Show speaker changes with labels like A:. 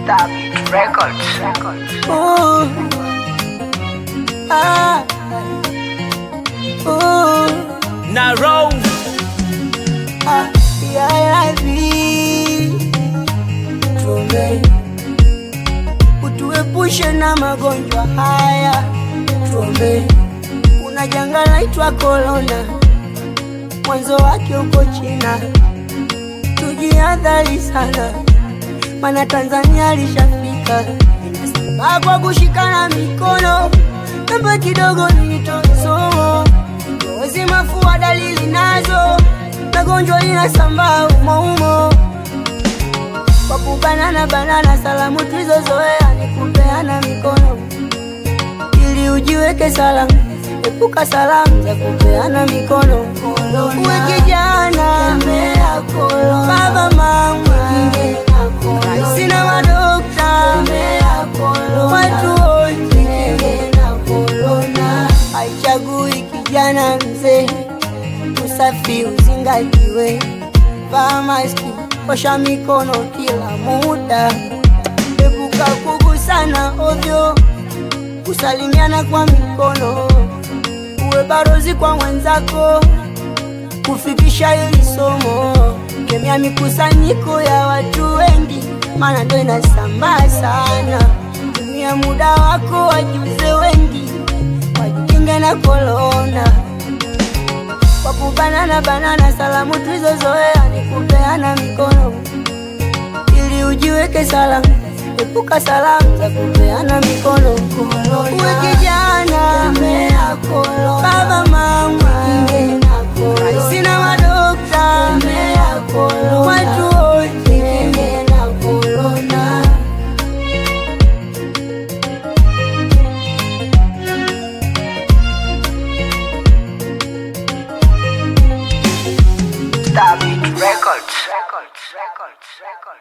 A: Stabit Records.
B: Ooh. Ah. Ooh.
C: Narrow.
B: Ah. Yeah, Tuombe utuepushe na magonjwa haya, tuombe. Kuna janga laitwa korona, mwanzo wake uko China, tujihadhari sana, mana Tanzania lishafika. Inasambaa kwa kushikana mikono, namba kidogo nitosomo Ngozi, mafua, dalili nazo, magonjwa inasambaa umoumo kwa kubanana banana, salamu tulizozoea ni kupeana mikono ili ujiweke salama. Epuka salamu za kupeana mikono. Uwe kijana, baba, mama, raisi na madokta, watu wote, haichagui kijana, mzee, usafi uzingatiwe, vaa maski, osha mikono kila muda, epuka kugusana ovyo, kusalimiana kwa mikono, uwe barozi kwa mwenzako, kufikisha hili somo, kemea mikusanyiko ya watu wengi, maana ndo inasambaa sana. Tumia muda wako, wajuze wengi, wajikinge na korona kwa kubanana banana, salamu tulizozoea ni kupeana mikono ili ujiweke salama. Epuka salamu za kupeana mikono. Uwe kijana, baba, mama, raisi na madokta, watu wote
A: Stabit Records. Records. Records. Records.